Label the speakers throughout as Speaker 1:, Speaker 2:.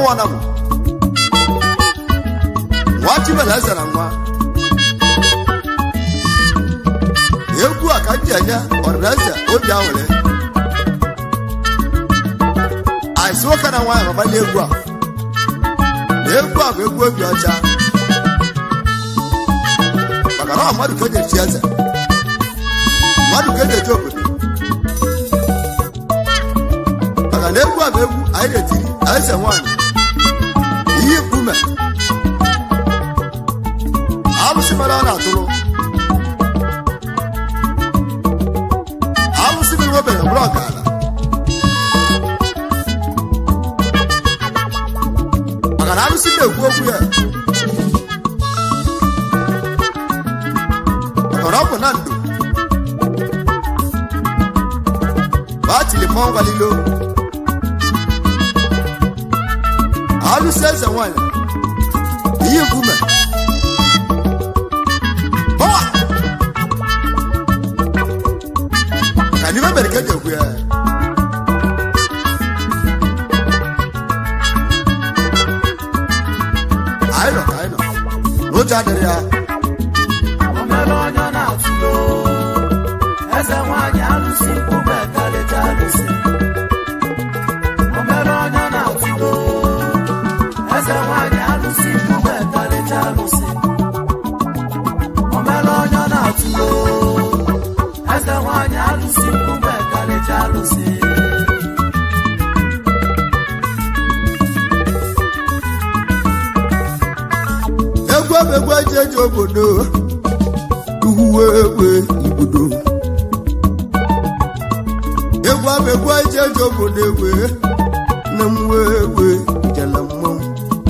Speaker 1: ọna m nwa chibela eze na nwa egwu a ka m ji enye ọdịnaeze obi awere aịsị nwoke na nwaanyị mabali egwu a na egwu a bụ egwu obi ọcha maka na ọ mmadụ ka eji echi eze mmadụ ka eji eji obodo maka na egwu a bụ egwu anyị na-etiri eze nwaanyị iyi mkpume alụsị mere ọ na-atụrụ alụsị mere nwebeghị bụrụ ọkala maka na alụsị na-ekwu okwu ya maka na ọ bụ na ndụ batili mmọnwụ galilo alụsị eze nwanyị iyi nkume Power! ka n'ime mere ka eji ekwu ya anyị nọ ka anyị nọ n'oche adịrị ya
Speaker 2: O mere onye ọ na-atụlo eze nwanyị alụsị mkpụmọ ekarịcha alụsị O mere onye ọ na-atụlo eze nwanyị alụsị mkpụmọ ekarịcha alụsị O mere onye ọ na-atụlo eze nwanyị alụsị mkpụmọ ekarịcha alụsị
Speaker 1: egwu bụ egwu eji eji obodo uwe egwe ibodo egwu bụ egwu eji eji obodo egwe na mwe egwe jela mmanwụ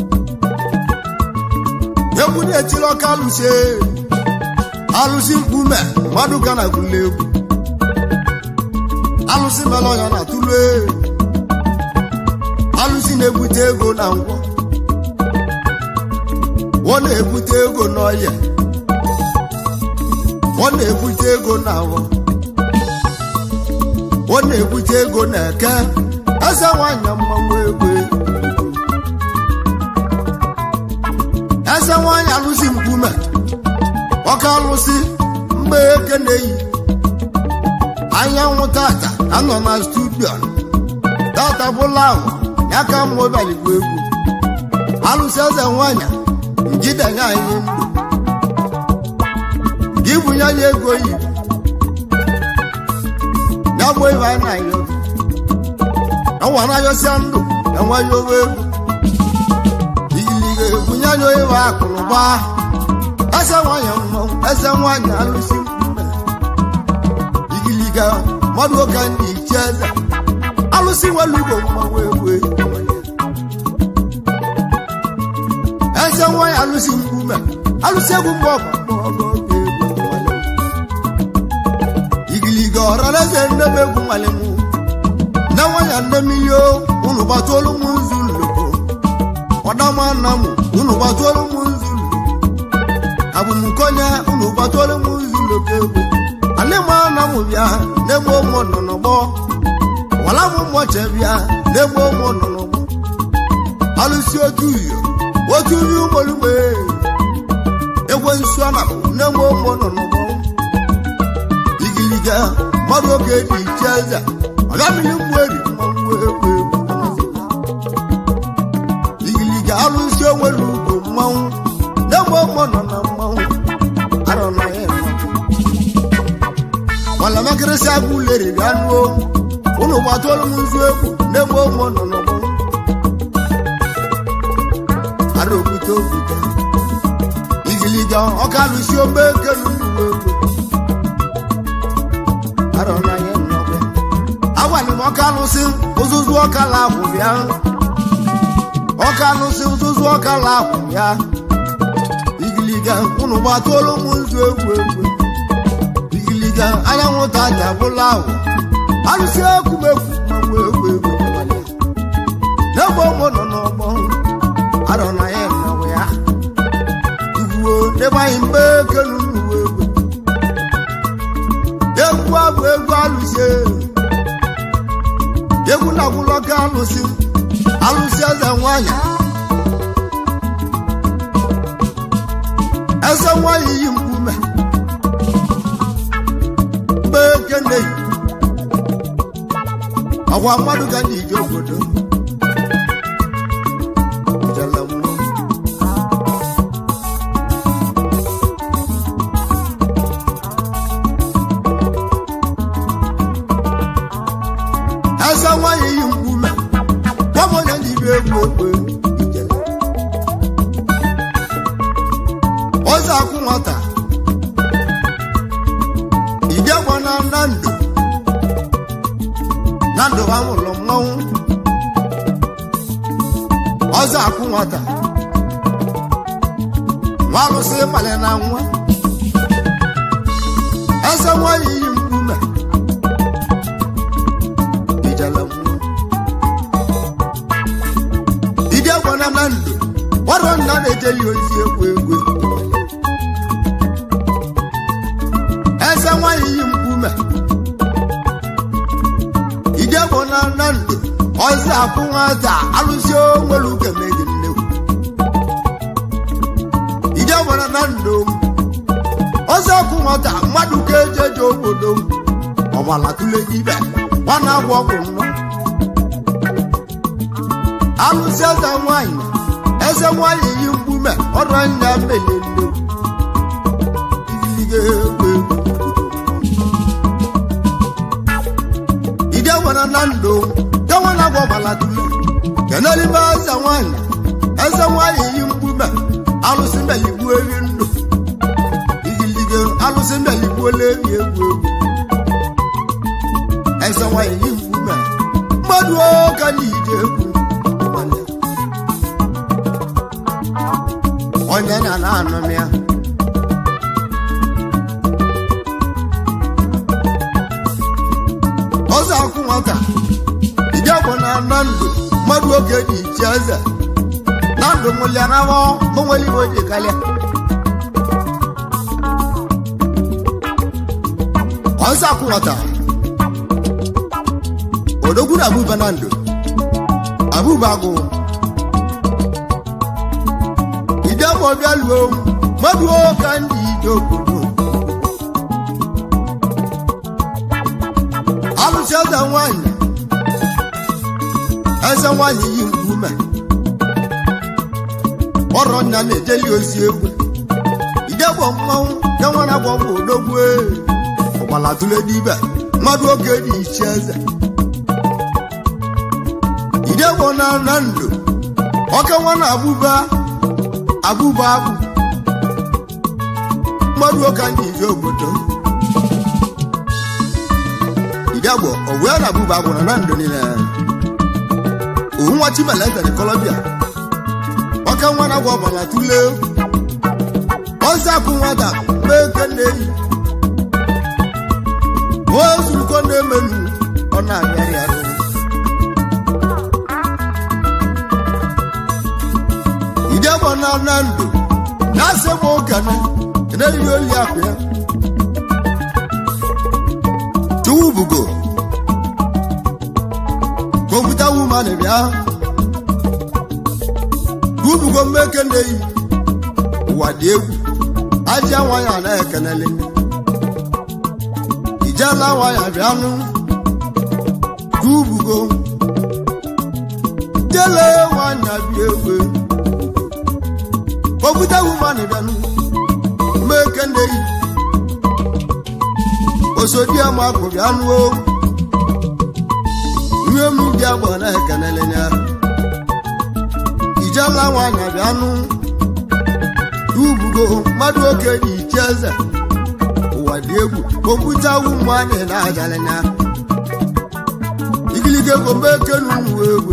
Speaker 1: egwu na-etiri ọka alụsị alụsị mkpume mmadụ ga na agụla egwu alụsị mere ọnya na tụlụ alụsị na-ebute ego na ngwọ ọ na-ebute ego n'ọhịa ọ na-ebute ego n'awọ ọ na-ebute ego n'eke eze nwanyị mmanwụ egwe eze nwanyị alụsị mkpume ọka alụsị mgbe eke na-eyi anyanwụ tata anọ na studio tata bụla ahụ ya ka mmụ baligbo egwu alụsị eze nwanyị njidenya anyị ndụ gị bunye anyị ego yi ya bụ ibe anyị na-ayọ ọnwa na-ayọsịa ndụ enweghị owe ego igiliga ebunye anyị ibe akụnụba eze nwanyị mmanwụ eze nwanyị alụsị mkpume igiliga mmadụ ụka ndị iche eze alụsị nwere ugbo mmanwụ egwe eze nwanyị alụsị mkpume alụsị egwu mgbe ọgụ igiliga ọrara eze nne m egwu nwale m nne nwanyị nne milio unu gbatụolu m nzu loko ọdama nna m unu gbatụolu m nzu loko abụmkonye unu gbatụolu m nzu loko egwu alịma nna m bịa n'egbe ụmụ nọ n'ọgbọ wala m mmọche bịa n'egbe ụmụ nọ n'ọgbọ alụsị otu uyo otu nri ụgbọlugbe egwe nsu ana na-enwe ụmụ nọ n'ụgbọ igiliga mmadụ oge dị iche eze ọgamili mgbu eri mmanwụ egwu egwu igiliga alụsị onwere ugwu mmanwụ na-enwe ụmụ nọ na mmanwụ arọ na ya mana makịrịsị agụ leriri anụ ụnụ gbatụọlụ m nzu egwu na-enwe ụmụ nọ n'ụgbọ ara okwute okwute igiliga ọka lụsi ome kelu uwe egwe ara ọnanya nnọkwe agwalị m ọka lụsị ụzụzụ ọka la akwụ bịa ọka lụsị ụzụzụ ọka la akwụ bịa igiliga unu gbatụolu m nzu egwu egwu igiliga anyanwụ taja bụla ahụ alụsị ekwumekwu ma egwu egwu n'egbe ụmụ nọ n'ọgbọ arọ na ya nọwụ ya igwuo n'egbanyị mgbe kelu uwe egwu egwu abụ egwu alụsị egwu na gwụlọ ka alụsị alụsị eze nwanyị nwanyị eze nwanyị yi mkpume mgbe kene ọgwa mmadụ ga na ije obodo jele mmụọ eze nwanyị yi mkpume gbam onye ndị iru egwu egwu ijele ọzọ akwụ nwata ije gwa na na ndụ na ndụ ha mụrụ mmanwụ ọzọ akwụ nwata nwa alụsị ịkpali na nwa eze nwanyị yi mkpume ijele mmụọ ije gwa na na ndụ ọrụ nna na-ejeli ozi egwu egwu eze nwanyị yi mkpume ije bụ na na ndụ ọzọ akwụ nwata alụsị onwere ukemegị nnekwu ije bụ na na ndụ ọzọ akwụ nwata mmadụ ka ejeje obodo ọgbala tụle ibe nwana agwọ ọgwụ nnọ alụsị eze nwanyị eze nwanyị yi mkpume ọrụ anya mele nnekwu ilige egwu egwu ide nwere na ndụ dewe na agwọ gbalatule kenelime eze nwanyị eze nwanyị yi mkpume alụsị mbeligbu eri ndụ igilige alụsị mbeligbuola ebi egwu egwu eze nwanyị yi mkpume mmadụ oke na ije egwu onye na na anụm ya ọzọ akwụ nwata ije bụ na na ndụ mmadụ oge dị iche eze na ndụ mụlianawọ mụnwere iwe ji kalịa ọzọ akwụ nwata odogwu na abụba na ndụ abụba agụ ije bụ ọbịa luo mmadụ oge ndị ije obodo alụsị eze nwanyị eze nwanyị yi mkpume ọrọ nna na-ejeli ozi egwu idegbo mmanwụ denwere agwọ bụ odogwu ọgbala tụle n'ibe mmadụ oge dị iche eze idegbo na na ndụ oke nwa na abụba abụba abụ mmadụ oke anyị ije obodo ìdàgbọ̀ ọ̀wé àràbùbà àbùrà náà ń doni nà. òun wá tí mẹlẹ ẹsẹ ní kọlọbíà ọkẹ wọn náà wọ bàlá túlé wọn sàkún wọn dà méke nèyí wọn sùn kọ ní mẹnu ọ̀nà àgbẹ̀rẹ̀ àrùn. ìdàgbọ̀ náà náà ń dò náà sẹ́wọ̀n kẹ́nẹ́ ẹ̀nẹ́ yóò lé àpẹ́ tubugo kọmputa woman bịa tubugo mmeke nneyi ụwa dị egwu ajịa nwanyị a na-ekenele ijela nwanyị bịanụ tubugo jele nwanyị bịa egwu kọmputa woman bịanụ mmeke nneyi osodiama akụbi anụ o ihe m dị agba na-ekenele ya ijela nwanyị bịa anụ ubugo mmadụ oke dị iche eze ụwa dị egwu kọmputa wu nwanyị na-ajalị ya igiliga ego mgbe ekenu nwa egwu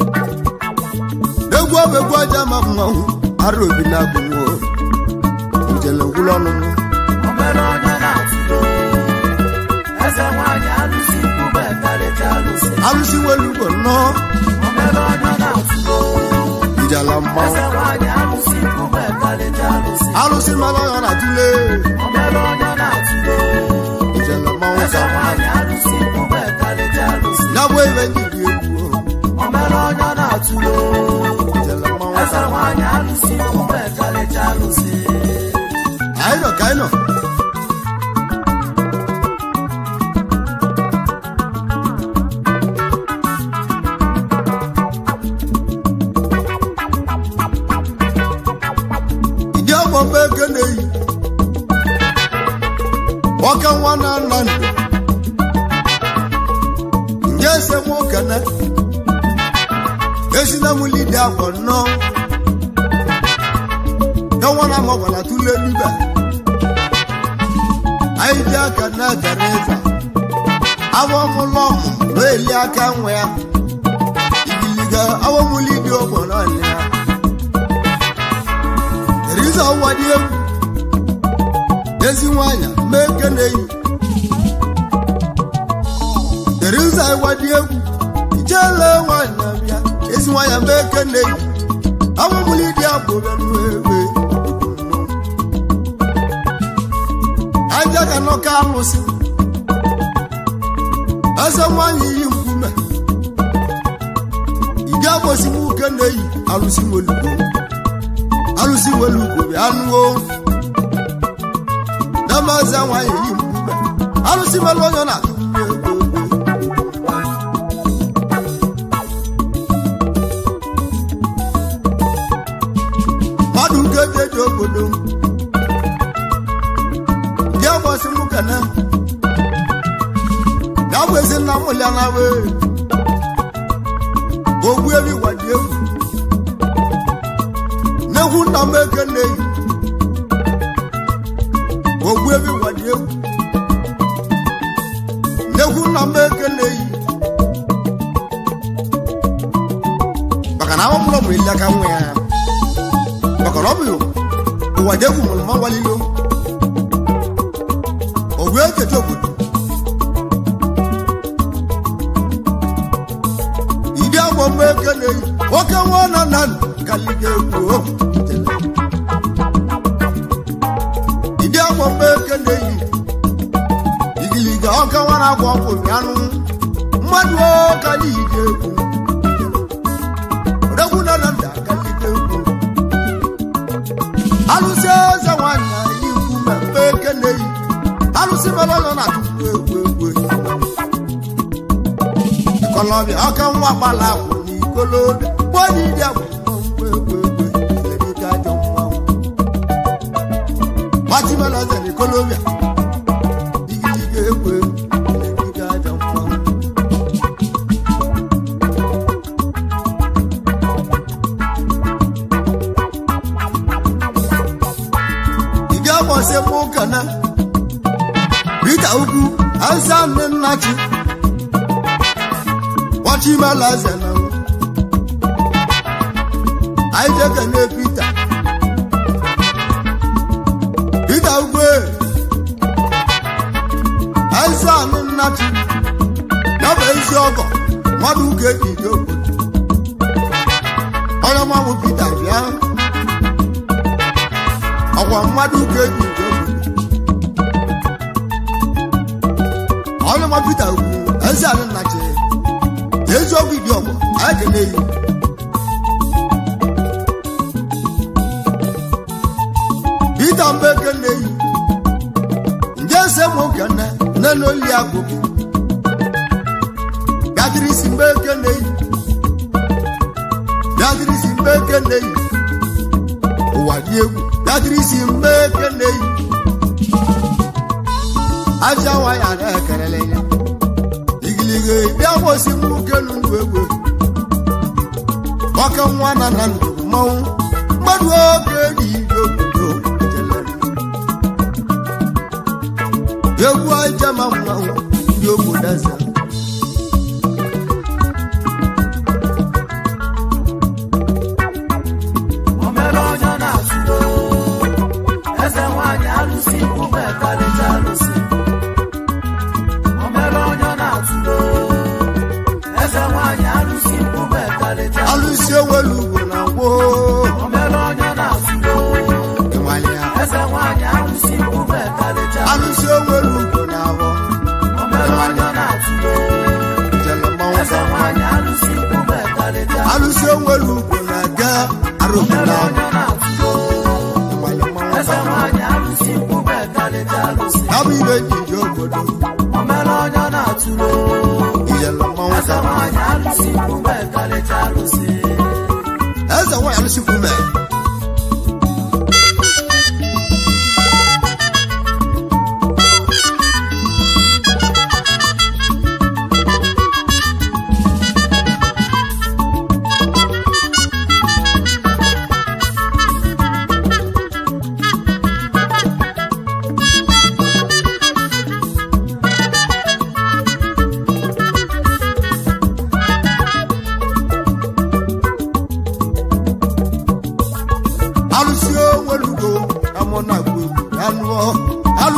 Speaker 1: egwu ọbụ egwu aja ma mmanwụ ara obi na abụnwo njele ngwụlọ ọnụ
Speaker 2: Omere onye na-atụlo eze nwanyị alụsị mkpụba karịcha alụsị
Speaker 1: alụsị nwere ugbo nnọọ
Speaker 2: omere onye na-atụlo
Speaker 1: ijala mmanwụ
Speaker 2: eze nwanyị alụsị mkpụba karịcha alụsị
Speaker 1: alụsị mara ya na tule
Speaker 2: omere onye na-atụlo
Speaker 1: ijala mmanwụ
Speaker 2: eze
Speaker 1: ka
Speaker 2: nwanyị alụsị mkpụba karịcha alụsị
Speaker 1: ya bụ ebe ndị dị egwu
Speaker 2: omere onye na-atụlo
Speaker 1: mbe ekene yi nwoke nwa na nna ndụ nye ese m okene esina m lidi akwọ nnọọ ẹwọn náà mọ wàlá tún lé níbẹ̀ anyị ji aka na gara ịza awọ mụ lọmụ na eli aka nwe ya ibiliga awọ mụ lidi ọgbọ naanị ya eriza ụwa dị egwu ezi nwanyị mee kene yi eriza ịwa dị egwu ijele nwanyị na-abịa ezi nwanyị mee kene yi awọ mụ lidi abụ bịanụ egbe aja ka nọka alụsị eze nwanyị yi nkume ide agbosi m uke na-eyi alụsị welugo alụsị welugo bịa nụo dama eze nwanyị yi nkume alụsị melụ onye na-atụ egwu mmadụ nke jeji obodo m ndị agbasi m kene ya bụ ezi nna m lịa na we ogbu eri wadi egwu n'egwu nna m eke na-eyi ogbu eri wadi egwu n'egwu nna m eke na-eyi maka na awapụrụ m ili aka nwa ya maka na ọ bụ ụwa dị egwu mụrụ ma walilo òwe ètètè òkùtù. ìdí àwọn ọmọ ekele yìí oke wọn nọ nà kàlídé egwu o. ìdí àwọn ọmọ ekele yìí ìgìlìgà ọkẹ wọn nà gbọ ọkọ ìyanu mmadụ o kàlídé egwu. odogwu nọ nà ndà kàlídé egwu. alụsị eze nwanyị yi nkume mgbe ekele yìí alụsị mere ọlọ na tupu egwu egwu ịkọlọbịa ọka nwa gbala akwụ n'ikolobịa gbọdị ịdị akwụ mgbe egwu egwu erika ajọ mmanwụ gbatimelaze n'ikolobịa igiliga egwu egwu erika ajọ mmanwụ ị ga-agbọsị mụ kana Rita ugwu ansa nne nna chi Wachimalaze na anyị jeke na Pita Pita ugwu ansa nne nna chi ya bụ ezi ọgọ mmadụ ụka ejide obodo onye mmanwụ Pita bịa ọkwa mmadụ ụka ejide obodo ọlụma Pita ugwu eze anị nnachi eziokwu ibi ọgbọ anyị kene yi Pita mgbe kene yi nje ese mụ kene nene oli agụgụ bịadịrị isi mgbe kene yi bịadịrị isi mgbe kene yi ụwa dị egwu bịadịrị isi mgbe kene yi aja waya na-ekerele ya igilige bịa gbosi m nwoke n'ugwu egwu ọka nwa na na ndụ mmanwụ mmadụ oge dị ije obodo jelere egwu aja ma mmanwụ ndị obodo eze
Speaker 2: omere onye na-atụlo eze nwanyị alụsị mkpume karịcha alụsị omere onye na-atụlo eze nwanyị alụsị mkpume karịcha
Speaker 1: alụsi ewelu ugwu na gboo
Speaker 2: omere onye na-atụlo
Speaker 1: ịnwale ya
Speaker 2: eze nwanyị alụsị mkpume karịcha
Speaker 1: alụsi ewelu ugwu na abọ
Speaker 2: omere onye na-atụlo
Speaker 1: jele mmanwụ
Speaker 2: eze nwanyị alụsị mkpume karịcha
Speaker 1: alụsi ewelu ugwu na ga arụpụ
Speaker 2: omere
Speaker 1: na
Speaker 2: onye na-atụlo
Speaker 1: ịnwale mmanwụ
Speaker 2: eze nwanyị alụsị mkpume karịcha alụsị
Speaker 1: ya bụ ibe ji ije obodo
Speaker 2: omere onye na-atụlo
Speaker 1: ijele mmanwụ
Speaker 2: eze nwanyị alụsị mkpume karịcha alụsị
Speaker 1: eze nwanyị alụsi kwume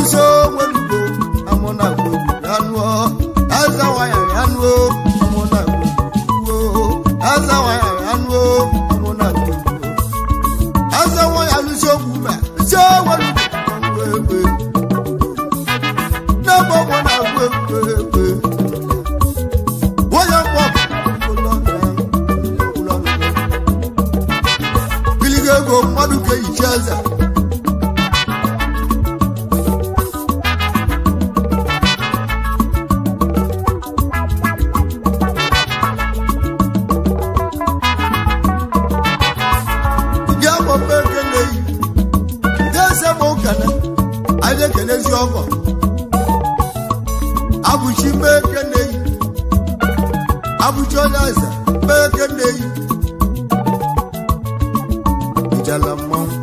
Speaker 1: alụsị onwelugo amụ na agwa ya nụọ eze nwanyị ya nụọ amụ na agwa eze nwanyị ya nụọ amụ na agwa eze nwanyị alụsị okwu ma isi onwelugo egbe n'ebe ọgbọ na-agwa egbe egbe onye mkpọ biligo ego mmadụ ga-ehicha eze ndị agbọmbe ekele yi ndị eze ma ụkene anyị na-ekenezi ọgọ abụchi mee ekele yi abụchi onye eze mee ekele yi ijala mmanwụ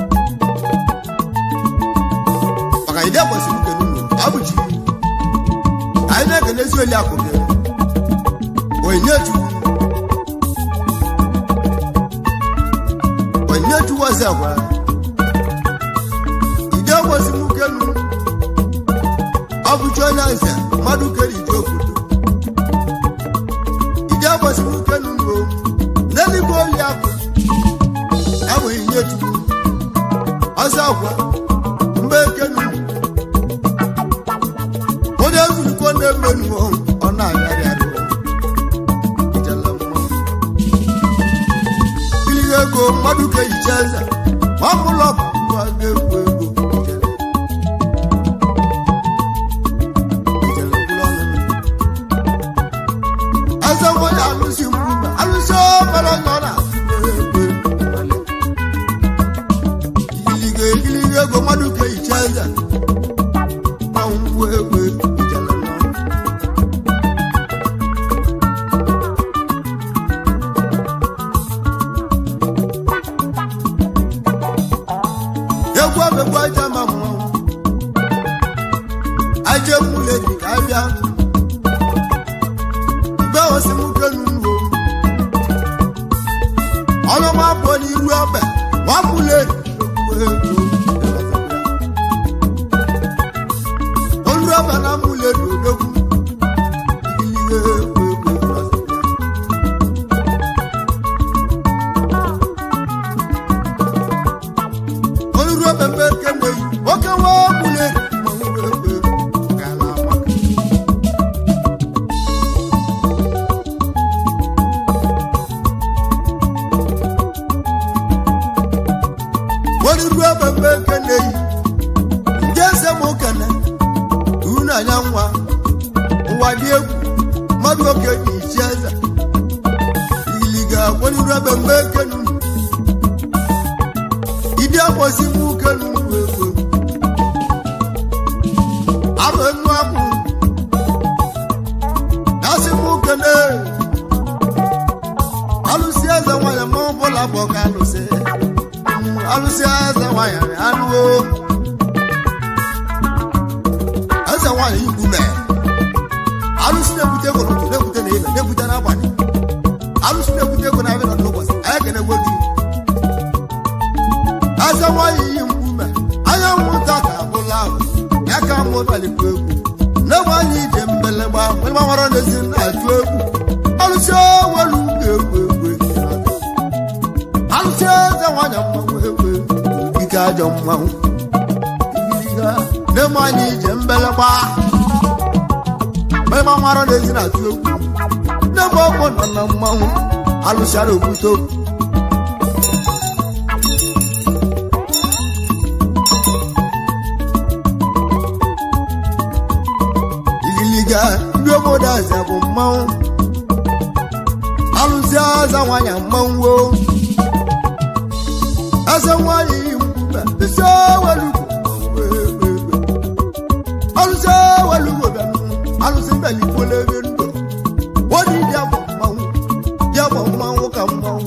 Speaker 1: maka ide kwesịrị ikele unu abụchi anyị na-ekenezi oli akụbe onye chukwu onye chukwu ọzọ gwara ide kwesịrị ukelu abụchi onye eze mmadụ kere ije obodo ide kwesịrị ukelu unu n'eluigwe oli akụ enweghị nye chukwu ọzọ agwa mgbe ekenu onye ezurukọ na-emenu ọ na-agharị arụ ijela mmanwụ iligo ego mmadụ ga-ehicha eze ma ọ bụla bụ ngwa ga-ekwu ego ijele. Ijele bụrụ ọnụ. eze nwanyị alụsị mgbe alụsị ọbara onye ọ na-atụle egbe igiliga igiliga ego mmadụ ka ehicha eze na ngwa egbe ijele n'ọnụ. egwu abegbu aja ma mmanwụ aja ekwule dị ka abịa mgbe osi nwoke n'ugbo ọlụma bụ n'iru ọbẹ nwapụle olu ọbẹ na mụle n'odogwu igilige egwu egwu ọzọ olùrù ọbẹ̀bẹ̀ kẹwẹ́ yìí ó kẹwọ́ múlẹ̀ mọ̀wúwẹ̀wẹ̀ kàlà wà. olùrù ọbẹ̀bẹ̀ kẹlẹ̀ yìí ǹjẹ́ ẹsẹ̀ mọ̀ kẹlẹ̀ ìhun náà yà ń wá ụwa dị egwu mmadụ oke dị ichi eze iliga olùrù ọbẹ̀bẹ̀ kẹlẹ̀ ìdí àpọ̀sí mú kẹlu wéwé àrò ẹnu àpò yàsí mú kẹlẹ alùsí ẹsẹ wáyà mọ bọlá bọ ká lùsí alùsí ẹsẹ wáyà rẹ alùwò ẹsẹ wáyà yìí kú mẹ alùsí n'ekute kòtòtò n'ekute n'ilẹ n'ekute n'abalị alùsí n'ekute kò n'abẹ nà n'ụbọchị ayé kẹ n'egwelu eze nwanyị iyi mkpume anya nwụta ka abụla ahụ ya ka mụtalikwa egwu na-enweghị ije mbelegba mgbe nwara n'ezi na-atụ egwu alụsị welu ga-egwu egwu alụsị eze nwanyị mmanwụ egwu egwu ike ajọ mmanwụ na-enweghị ije mbelegba mgbe nwara n'ezi na-atụ egwu na-egbe ọgbọ nọ na mmanwụ alụsịara okwute okwu igiliga ndị obodo aza bụ mmanwụ alụzi aza nwanyị mmanwụ o. eze nwanyị yi mkpụba isi welugo alụzi welugo bịanụ alụzi mbelikwole ebe ndụ wodi ya bụ mmanwụ ya bụ mmanwụ ka mmanwụ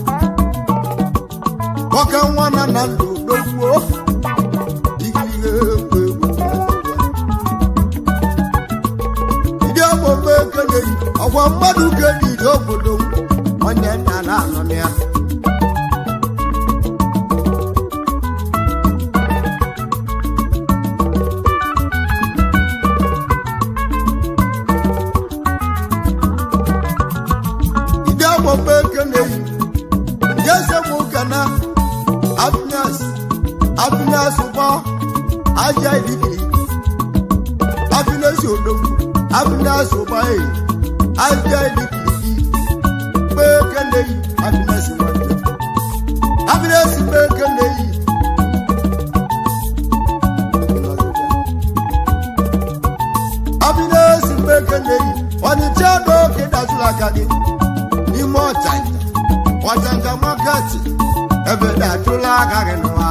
Speaker 1: nwoke nwa na na ndụ dogbuo igiliga egwu egwu ndị ọgbọmọ ekele yi ọgwa mmadụ keli ije obodo m onye nna na-anọ na ya na-asụkwa aja idikiri abinesi odogwu abinasụkwa e aja idikiri mgbe keneyi abinesi nwanje abinesi mgbe keneyi abinesi mgbe keneyi ọnịcha n'oge dazụrụ aka gị n'ime ọchanja ọchanja maketi ebe dajụla aka gị n'ụwa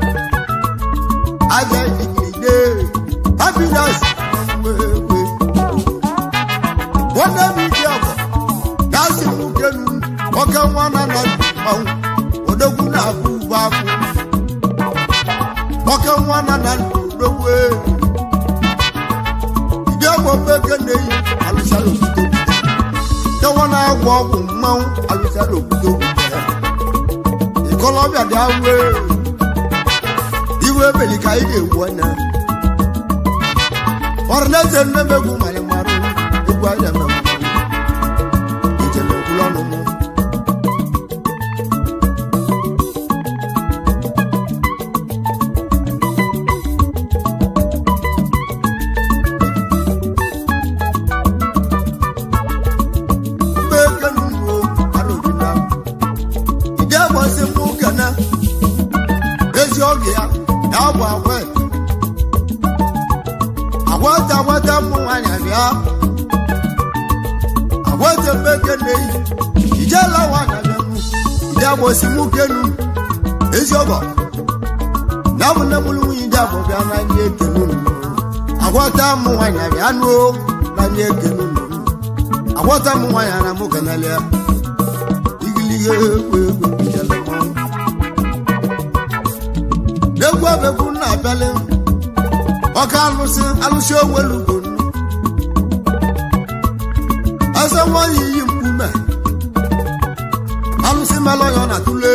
Speaker 1: aja idikide happiness wewe nwanne m iji ọgọ gasị m ukenu oke nwa na nọ mmanwụ odogwu na-abụ ugbo akwụ oke nwa na na odogwu ide ọgbọ mmeke na-eyi alụsara obodo dewa na-agwọ ọgwụ mmanwụ alụsara obodo ikolobịa dị awe iwe ebeli ka anyị ga-egwu anya ọrụ na-eze nne m egwu mara mmarụ egwu anyị na-eme ijele ekwula ọnụ mụ mgbe ekenu uwe arụjina ide agbasị mụ kene ezi oge ya ya bụ agwa agwata agwata mmụ nwanyị bịa agwata mmeke na-eyi ijela nwanyị bịa mụ ide agbasị mụ kenu ezi ọgọ na bụ nne mụrụ nwunye ide abụ bịa na nye ekenu unu agwata mmụ nwanyị bịa nụ na nye ekenu unu agwata mmụ nwanyị na mụ kenelia igilihe egwu egwu ijele mmanwụ n'egwu abegwu na-abịalị ọka alụsị alụsị onwelugo eze nwanyị iyi mkpume alụsị melọya na tule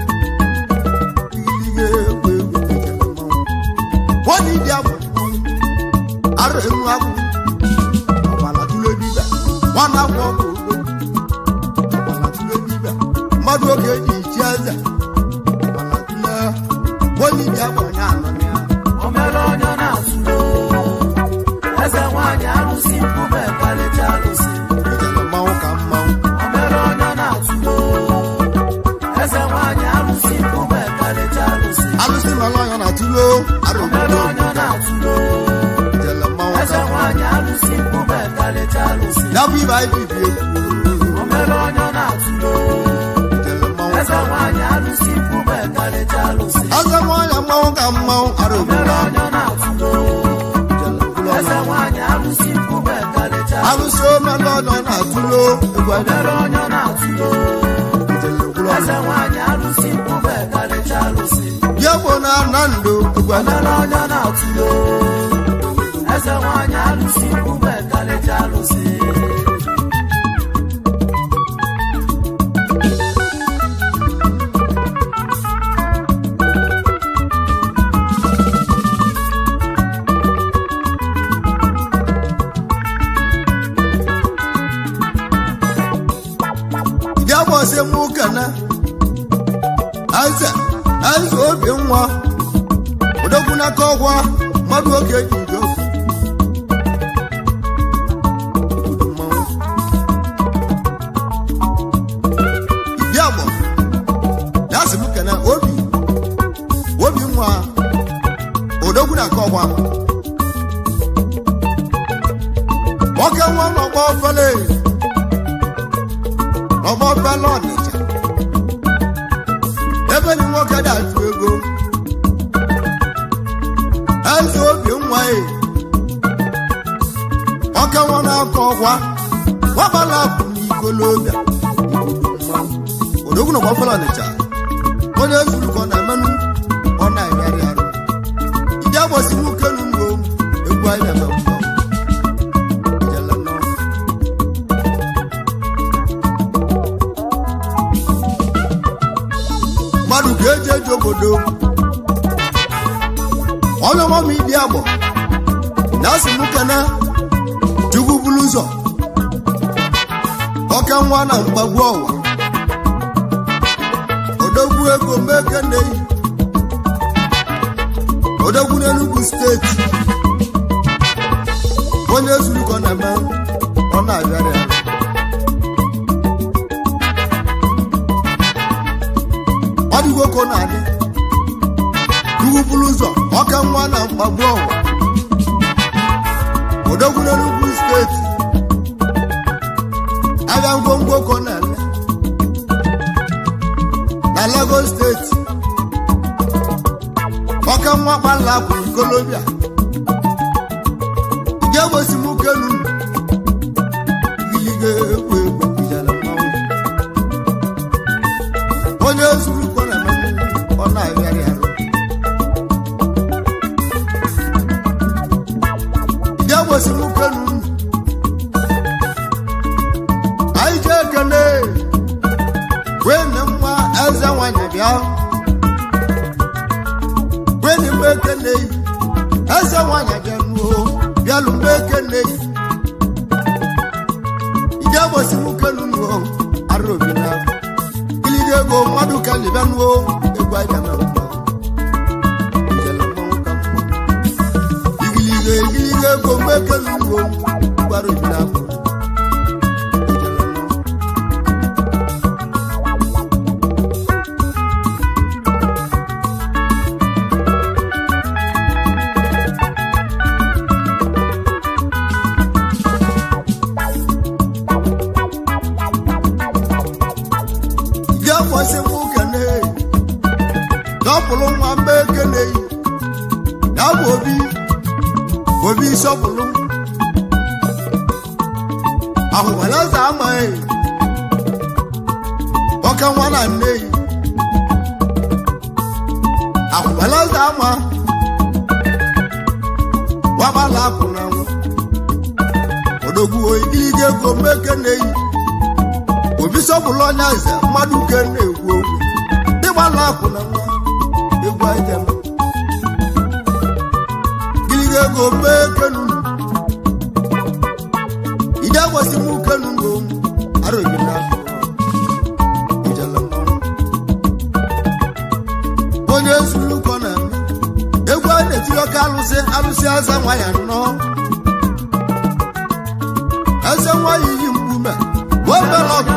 Speaker 1: ihe egwu egwu nwanyị dị abụ arụ enu agwụ ọbala tule dibịa nwana agwụ ọgwụ ogbo ọbala tule dibịa mmadụ oge eji ichi eze ọbala tule nwanyị dị abụ na anọ ya
Speaker 2: O mere onye ọ na-atụlo eze nwanyị arụsị mkpume karịcha arụsị
Speaker 1: ijele mmanwụ ka mmanwụ
Speaker 2: O mere onye ọ na-atụlo eze nwanyị arụsị mkpume karịcha arụsị
Speaker 1: alụsị melọya na tule arụ
Speaker 2: O mere
Speaker 1: obodo
Speaker 2: onye ọ na-atụlo
Speaker 1: ijele mmanwụ
Speaker 2: eze
Speaker 1: ka mmanwụ
Speaker 2: nwanyị arụsị mkpume karịcha arụsị
Speaker 1: ya bụ ibe anyị bibi egwu
Speaker 2: O mere onye ọ na-atụlo
Speaker 1: ijele mmanwụ
Speaker 2: eze nwanyị arụsị mkpume karịcha arụsị
Speaker 1: eze nwanyị mmanwụ ka mmanwụ arụ
Speaker 2: O mere
Speaker 1: obodo
Speaker 2: onye ọ na-atụlo
Speaker 1: ijele mkpụrụ
Speaker 2: eze
Speaker 1: ọnụ
Speaker 2: nwanyị arụsị mkpume karịcha arụsị
Speaker 1: alụsị omelọya na tule egwu
Speaker 2: O
Speaker 1: anyị
Speaker 2: mere onye ọ na-atụlo
Speaker 1: ijele mkpụrụ
Speaker 2: eze
Speaker 1: ọnụ
Speaker 2: nwanyị arụsị mkpume karịcha arụsị
Speaker 1: ya bụ na na ndụ egwu anyị
Speaker 2: Mere onye ọ na-atụlo eze nwanyị arụsị mkpume karịcha arụsị
Speaker 1: ya gbọsị mụ kene eze eze obi nwa odogwu n'aka ọgwa mmadụ oge ji ije okwu Obodo mmanwụ. Idi agbọ ya sị mụ kene obi obi nwa odogwu n'aka ọgwa nwoke nwa n'ọgbọ fele ọgbọ fele ọnịcha ebe ni nwoke na-achụ ego eze obi nwa e ọka nwa na-akọ ọkwa gbabala bụ n'ikolobịa odogwu na ọgbafọlọ ọnịcha onye ezurukọ na emenụ ọ na-enyarị arụ ije agbasi nwoke nu mgbo egwu anyị na-eme mgbo Ijele nnọọ. mmadụ ga-eji eji obodo onye ọma m ịdị agbọ na asị m kene chukwu bulu ụzọ ọka nwa na mgbagbu ọwa odogwu ego meke nneyi odogwu n'enugwu steeti onye zurukọ na-eme ọ na-abịara ya ọ dịgo ka ọ na-adị ugwu buru ụzọ ọka nwa na mkpagbu ọnwa odogwu n'enugwu steeti abịa ngwongwo ka ọ na-ele na lagos steeti ọka nwa kpala kwụ ikolobia ga-egbosi m kenu ilige ekwu egwu ijele mmanwụ onye zuru kọ na ọ na-arịarị arụ ga-egbosi m kenu anyị jee ekele wee na nwa eze nwanyị bịa wee na mgbe ekele eze nwanyị bịa nuo bịalụ mgbe ekele ije gbosi m kenu nuo arụ obi na ilide ego mmadụ ka libịa nuo egwu aja na mma ijele mmanwụ ka mma igiliga igiliga ego mgbe ekele nuo gbara obi na akpụ ya kwasị nwoke na dọpụrụ nwa mgbe ekele ya bụ obi obi sọpụrụ ahụkwala eze amaghị ọka nwa na nne yi ahụkwala eze ama gbabala apụ na nwa odogwu igiliga ego mgbe ekele yi obi sọpụrụ ọnya eze mmadụ ke na-ekwu okwu ịgbala akwụ na nwa egwu ajem gịlịga ego mee kenu ide gwasị m kenu ngo arụghị na ijele mmanwụ onye zuru kọ na egwu a na-etiri ọka alụsị alụsị aza nwa ya nnọọ eze nwa ya iyi mkpume wee mere ọgụ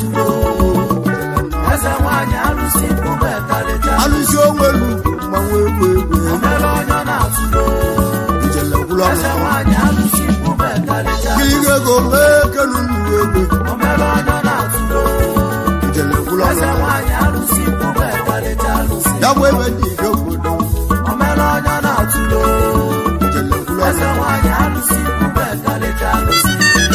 Speaker 2: eze nwanyị alụsị mkpụrụ ekarịcha
Speaker 1: alụsị onwe lu mmanwụ egwu egwu
Speaker 2: omere onye na-atụlo
Speaker 1: ijele gwụrụ
Speaker 2: eze
Speaker 1: ọnụ
Speaker 2: nwanyị alụsị mkpụrụ ekarịcha
Speaker 1: gịlịga ego mee kenu nnuru egwu
Speaker 2: omere onye na-atụlo
Speaker 1: ijele gwụrụ
Speaker 2: eze
Speaker 1: ọnụ
Speaker 2: nwanyị alụsị mkpụrụ ekarịcha alụsị
Speaker 1: ya bụ ebe dị ije obodo
Speaker 2: omere onye na-atụlo
Speaker 1: ijele gwụrụ
Speaker 2: eze
Speaker 1: ọnụ
Speaker 2: nwanyị alụsị mkpụrụ ekarịcha alụsị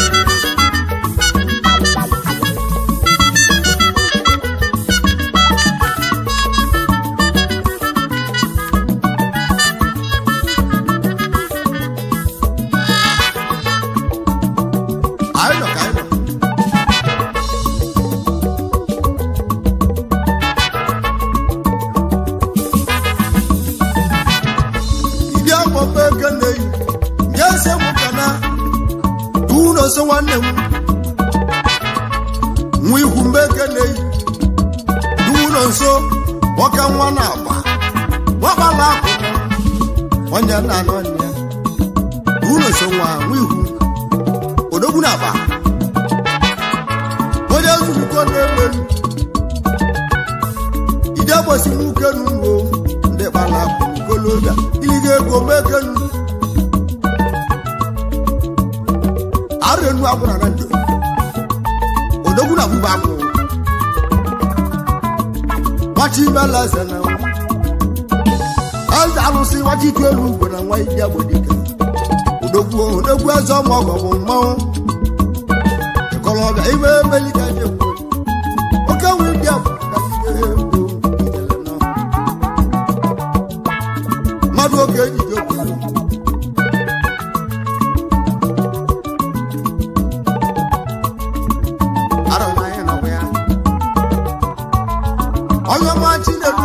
Speaker 1: anyị nọ ka anyị nọ ndị akpọkpọ eke na-eyi nye ese m ka na ụlọ so nwanne m nwa ihu mgbe eke na-eyi n'ụlọ nso nwoke nwa na-agba nwakpala akụ onye nna anọ nne ụlọ so nwa nwa ihu odogwu na-agba onye zurukọ na-ewelu ide gbosi nwoke n'ugbo ndị kpala akụ kolobia iliga ego mekenu arụ enu agwụra na ndụ odogwu na gbugba akwụ gbachi imela eze na nwa eze alụsị gbachi itu elu ugbo na nwa iji agbodike odogwu odogwu eze ọma ọgọ bụ mmanwụ ịkọlọbịa ime emelika jekwu oke nwe ndị abụ ka ihe egwu ijele nọ mmadụ oge ejije obodo arụma anyị nọkwa ya onye ọma chinedu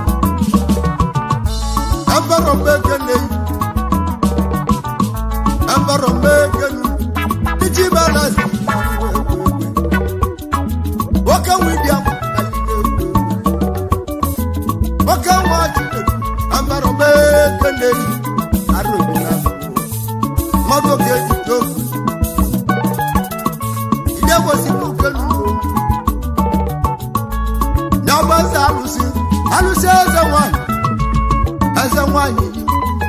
Speaker 1: ebere mbekene ebere mbekenu iji balazi nwoke widia nwoke nwa chinedu ebere mgbe keneyi arụ obi na mmadụ oge ejide okwu ide gosipụ kenugo ya ọgba eze alụsị alụsị eze nwanyị eze nwanyị yi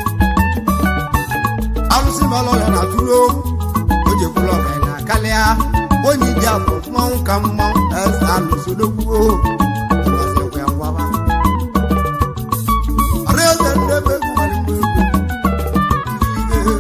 Speaker 1: alụsị melọ ya na tụrụ o ji bụrụ ọgaranya karịa onye iji afọ mmanwụ ka mmanwụ eze alụsị odogwuo ọzọkwa ya ngwaba ọrụ eze ndị ebe egwu nwere mgbe egwu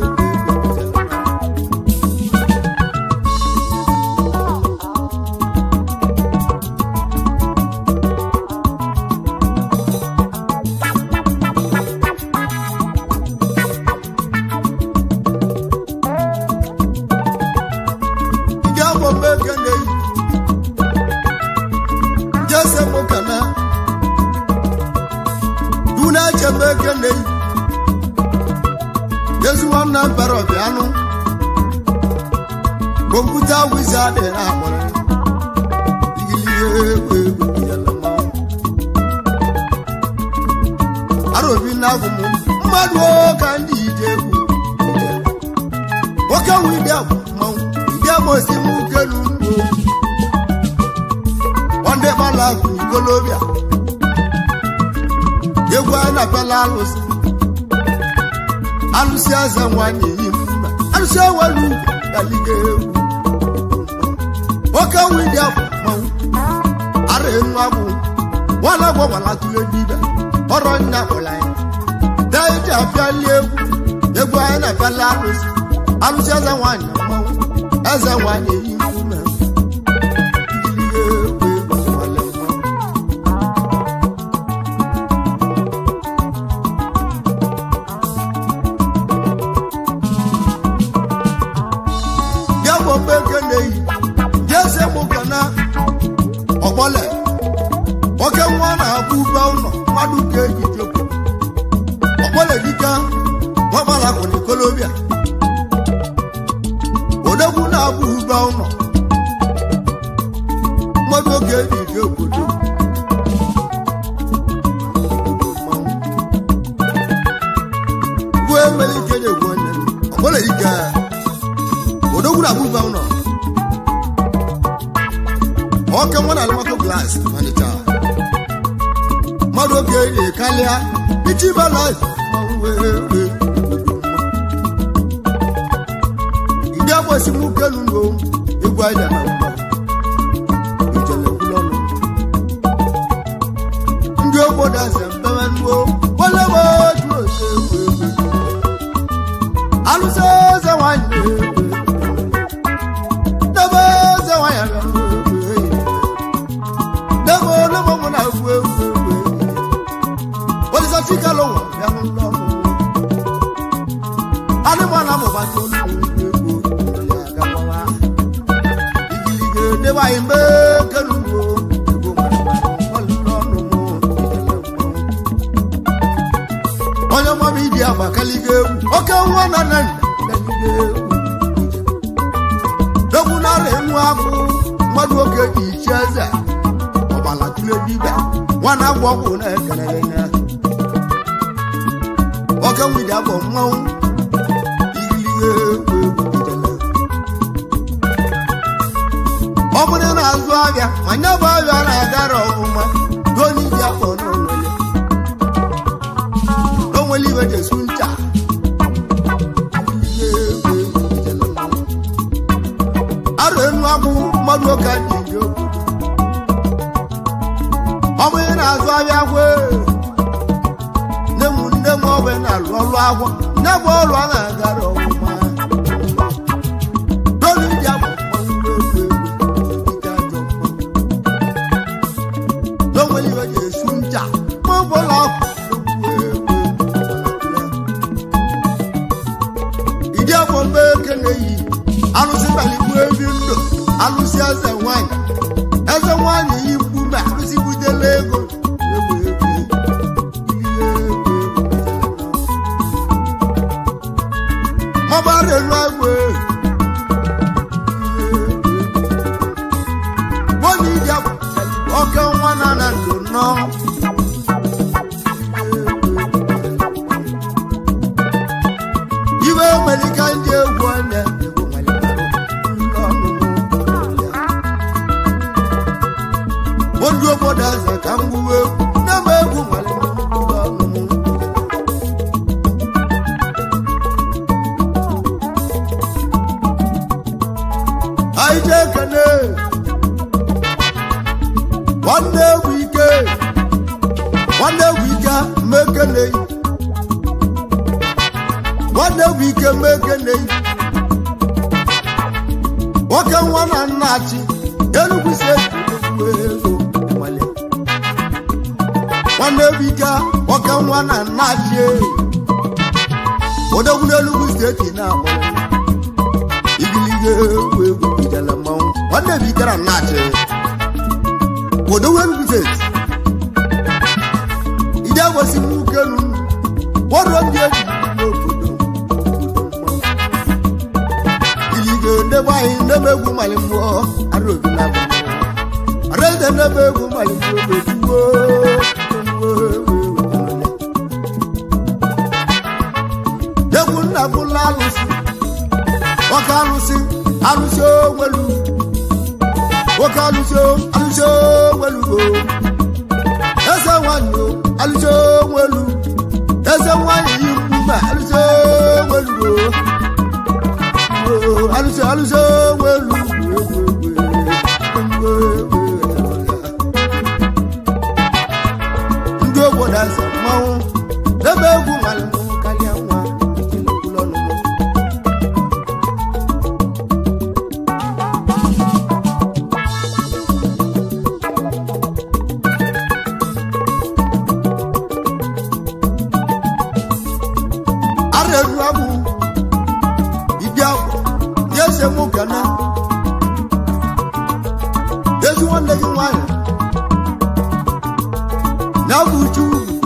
Speaker 1: ndị afọ mgbe eke na-eyi ndị ese nwoke na du na-eche mgbe eke na-eyi ezi nwanne mbere ọbịanụ kọmputa wizi adị na akpọrọ igilihe egwu egwu bidoro mmanwụ arobi na agwụ m mmadụ ka ndị ije egwu nwoke nwe ide agwụ mmanwụ ndị amosi m kelu ugbo ndị gbala agwụ ikolobịa egwu a na-apịala alụsị alụsị eze nwanyị yi mma alụsị ewelu galiga egwu nwoke nwe ide agwụ mmanwụ ara enu agwụ nwana agwọ gbala tụle dibe ọrọ nna kpụla ya dee iji apịali egwu egwu anyị na-apịala alụsị alụsị eze nwanyị mmanwụ eze nwanyị yi mma Igiliga egwu egwu nwale mmanwụ. ya bụ mgbe eke na-eyi ndị eze mụka na ọgbọle nwoke nwa na-abụ ube ụlọ mmadụ ka eji jekwu ọgbọle dịka nwagbalakwụ na ikolobịa odogwu na-abụ ube ụlọ mmadụ oge eji je obodo bụ emere ike na-egwu onye ọgbọle dịka odogwu na-abụ ube ụlọ ọka nwa na alụmakọ glas manịcha mmadụ oge eji karịa ichi bala ndị agbasi nwoke nugo egwu aja na mgba ijele gwụlọ ọnụ ndị obodo ase mbewe nuo wale bụ otu ose egwu egwu alụsị eze nwanyị na-egwu egwu debe eze nwanyị na-egwu egwu debe olemo mụ na-egwu egwu egwu olisa chikalo wọ bịa n'ụlọ ọrụ anụmanụ amụbata olu egwu ya agabawa igilige debe anyị mgbe kenugo egwu ọlụlọ ọnụ mụ onye mama idi agba kaliga egwu oke nwa na nna kaliga egwu egwu nara enwu agwụ mmadụ oge ji ichi eze ọbala tụle dibịa nwana agwọ ọgwụ na-ekelere ya nwoke nwide abụ mmanwụ igilige egwu egwu ijele ọ bụrụ na azụ ahịa ma nye bụ ahịa na-agara ọfụma doni ji afọ n'onwere onwere ibe jesu ncha Igilige egwu egwu ijele mmanwụ. arụ enu agbụ mmadụ oke dị dị obodo ọ bụ ihe na-azụ ahịa gwe nne m nne m ọgwe na-alụ ọrụ agwọ nne bụ ọrụ a na-agara ọfụma dolu ndị abụ mmanwụ egwu egwu ike ajọ mmanwụ n'onwere iwe ga-esu ncha ma ọ bụla ọkụ ịdị afọ mgbe eke na-eyi alụsị baligbu ebi ndụ alụsị eze nwanyị eze nwanyị yi mkpume alụsị butela ego egwu egwu ihe egwu egwu mabara elu agwụ gbọna ije bụ oke nwa na na ndụ nọ ike nwanne egwu ike mekeneyi nwanne egwu ike mekeneyi nwoke nwa na nnachi enugwu steeti ego nwale nwanne egwu ike nwoke nwa na nnachi odogwu n'enugwu steeti na-akpọ igiliga egwu egwu ijele mmanwụ nwanne bụ ike na nnachi odogwu enugwu steeti ije gosi m ukelu ọrụ ndị eji n'obodo ilige ndebe anyị ndebe egwu mali mmụọ arụ obi na abụ areze ndebe egwu mali mmụọ n'otuwo egwu nna bụla alụsị nwoke alụsị alụsị onwelu nwoke alụsị alụsị onwelugo eze nwanyị o alụsị onwelu eze nwanyị yi mkpume alụsị onwelugo alụsị alụsị onwelu ndị obodo eze mmanwụ ebe egwu nwale mmanwụ karịa nwa ụlọ ọnụnụ arẹ̀rù amú ìdí àpò yẹ́sẹ̀ mú gánà yẹ́sẹ̀ wọn lẹ́yìn wáyà n'abù ju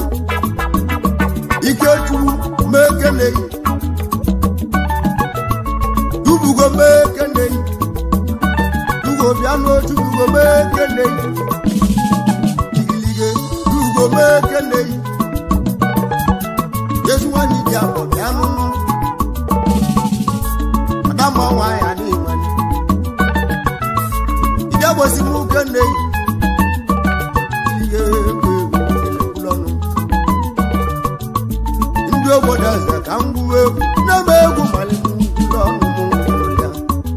Speaker 1: ike ju mẹ́kẹ́lẹ́ yìí dubugo mẹ́kẹ́lẹ́ yìí dugo bíánú dubugo mẹ́kẹ́lẹ́ yìí igilige dubugo mẹ́kẹ́lẹ́ yìí yesu wani di abọ bịa nụnụ adamọ nwanyị adị nwanyị ije gbosi m uke nne ihe egwu egwu ụlọ ọnụ ndị obodo eze ka m gbuo egwu na-eme egwu malite ụlọ ọnụ m ụlọ ya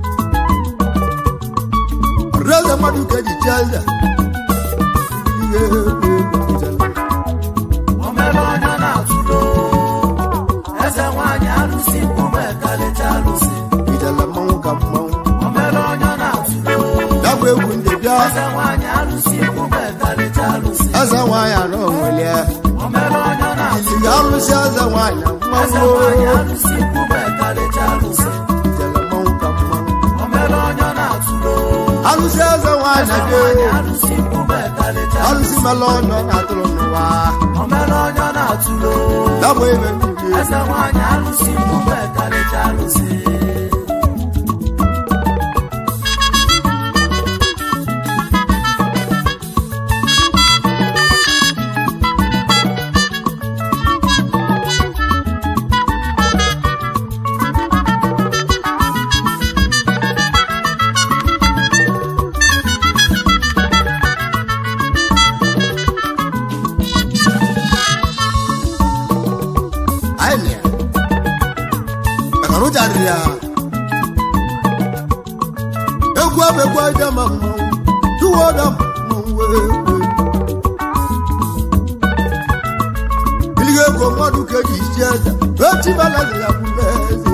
Speaker 1: ọrụeze mmadụ ka eji chie eze ihe egwu egwu ijele
Speaker 2: O mere onye na-atụlo eze nwanyị alụsị mkpume kalịcha alụsị
Speaker 1: ijele mmanwụ ka mmanwụ
Speaker 2: o mere onye na-atụlo
Speaker 1: ya bụ egwu ndị bịa
Speaker 2: eze nwanyị alụsị mkpume kalịcha alụsị
Speaker 1: eze nwanyị anọ nwelie
Speaker 2: o mere onye na-atụlo
Speaker 1: iliga alụsị eze nwanyị
Speaker 2: eze
Speaker 1: mmanwụ
Speaker 2: nwanyị alụsị mkpume kalịcha alụsị
Speaker 1: ijele mmanwụ ka mmanwụ
Speaker 2: o mere onye na-atụlo
Speaker 1: alụsị eze nwanyị
Speaker 2: eze
Speaker 1: dị
Speaker 2: nwanyị alụsị mkpume kalịcha
Speaker 1: alụsị mela ọnyọ na-atụrụ n'ụwa
Speaker 2: o mere onye na-atụlo
Speaker 1: ya bụ ebe mmiri
Speaker 2: eze nwanyị alụsị mkpume kalịcha alụsị
Speaker 1: anyị nị maka na ụja riri ya egwu abụ egwu aja ma mmanwụ tụwa ọda mmanwụ wee wee iliga ego mmadụ ka eji isi eze echi balazi ya bụ eze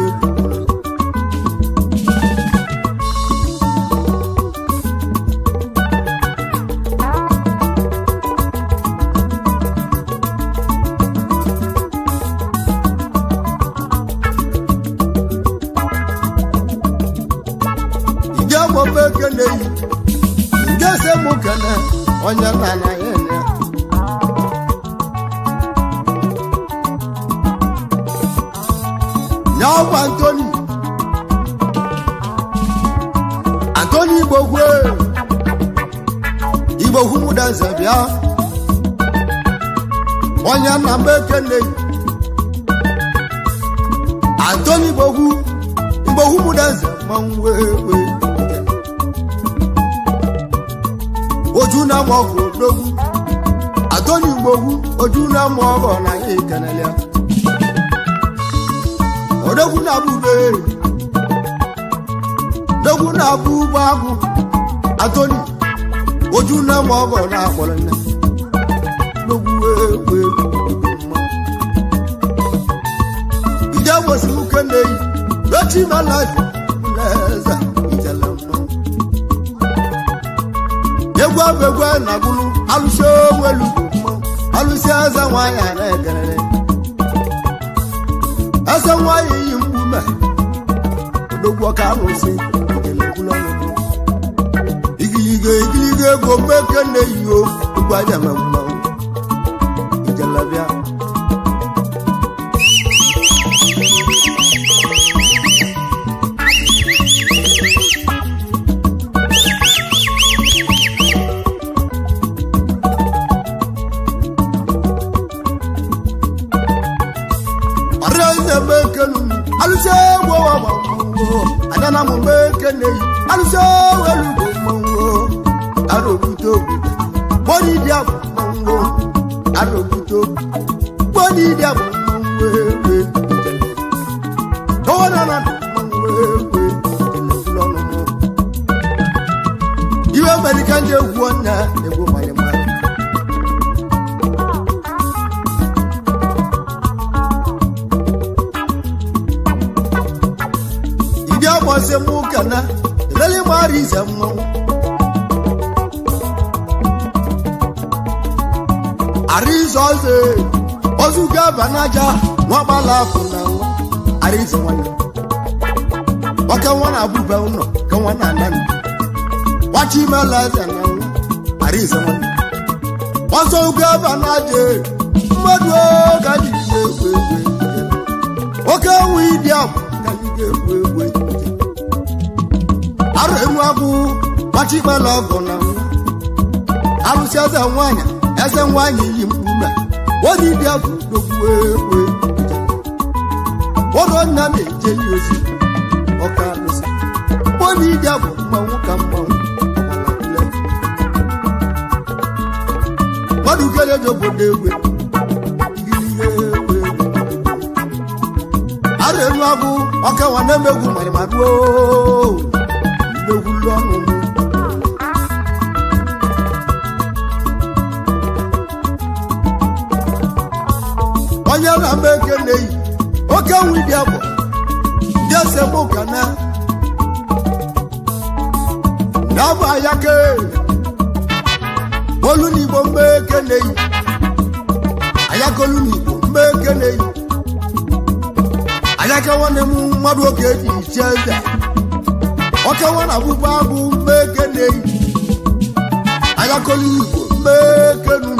Speaker 1: ije gbọba ekene yi nke se mụ kene onye nna na ya ene nya ọgwa antoni antoni igbokwe igbokwu mụda nze bịa onye nna m ekene yi antoni igbokwu igbokwu mụda nze mmanwụ wee wee ojú náà mọ ọkọ lógún àtọ́ni gbogbo ojú náà mọ ọkọ náà yé kẹnẹlẹ ọdọkùn náà bú béèrè dọkùn náà bú báàgù àtọ́ni ojú náà mọ ọkọ náà pọlọ náà chimalazi eze ijele mmanwụ egwu abụ egwu a na-agụrụ alụsị onwelu mmanwụ alụsị eze nwanyị a na-egerere eze nwanyị yi mkpume odogwu ọka alụsị ijele gwụrụ ọnụnụ igiliga igiliga ego mmeke na-eyiyo egwu aja ma mmanwụ ijele bịa arịa mekenu alụsị egwu ọwa ma mmanwụ adana m mekene yi alụsị ewelu bụ mmanwụ arụbute obi gbọdị dị abụ mmanwụ arụbute obi gbọdị dị abụ mmanwụ ewe gọvanọ na mmanwụ ewe ọnụnụ iwe amerika ndị egwu ọnya egwu mmanya mmanya ìdí àbọ̀sẹ̀ mú kàná ìrẹ́lẹ̀ máa rí ìṣẹ̀ mọ́. àríṣọ́ ṣe oṣù gẹ́bànájà wọ́n bá láàfù náà wọ́n àríṣọ́ wọn ni. wọ́n kẹ́ wọ́n náà búbẹ̀ wọn nọ kẹ́ wọ́n náà nánú. wọ́n ti mẹ́lẹ̀ ẹ̀sẹ̀ náà wọ́n àríṣọ́ wọn ni. wọ́n sọ gẹ́bànájà mmadụ gaji na-egwu egwu oke ewu ịdị abụ gaji ga-egwu egwu arụ enu agwụ gbachikpela ọgụ na nwa arụsị eze nwanyị eze nwanyị yi mkpume onye ịdị abụ dogwu egwu ụlọ nna na-eje ya ozi ọka arụsị onye ịdị abụ mmanwụ ka mmanwụ mmadụ kere ji obodo egwe arụ enu agwụ ọkawa na-emegwu marimaruo mmegwulu ọnụ m onye na-ama eke na-eyi oke nwi dị abụ ndị ese m ụka na na-abụ ayake olu n'igbo mgbe eke na-eyi ayakolu n'igbo mgbe eke na-eyi ayake nwanne m mmadụ oge eji iche eze oke nwa na abụba abụ mgbe eke na-eyi ayakolu igbo mgbe eke nunu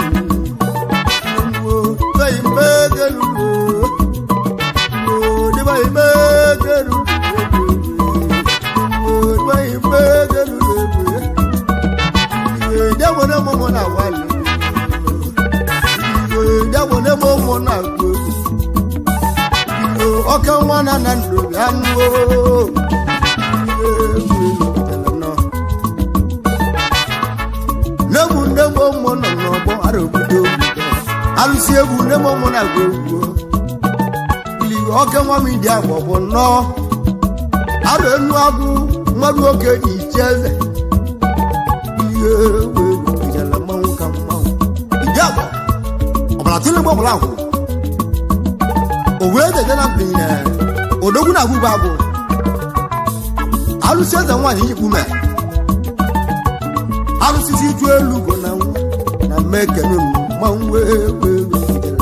Speaker 1: ọka nwa na na ndụ bịa nụo n'egwu nne m ụmụ nọ n'ọgbọ ara obodo alụsị egwu nne m ụmụ na-agụ egwu ili oke nwa m dị agba bụ nnọọ arụ enu agụ mmadụ oke dị iche eze ihe egwu egwu ijele mmanwụ ka mmanwụ iji agba ọbara tụrụ mgbe ọbụla agwụ o wee dede na mgbenye odogwu na agwụgwọ agwụ alụsị eze nwaanyị yikpu mee alụsịsị ju elu bụ na nwa na mmekenu mmanwụ egwu egwu ijele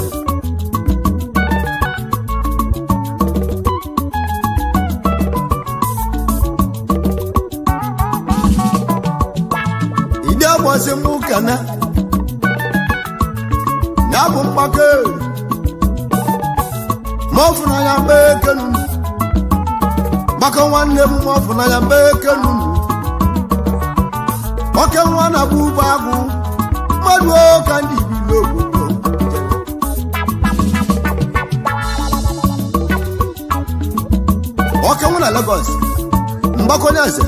Speaker 1: ìdí àbọ̀sí mú kàná n'abụ mgbake ma ọ fụna ya mee kenu gbakọ nwanne m ma ọ fụna ya mee kenu oke nwa na bụ ugbo agụ mmadụ ka ndị ibili obodo oke nwa na Lagos mgbakọnye eze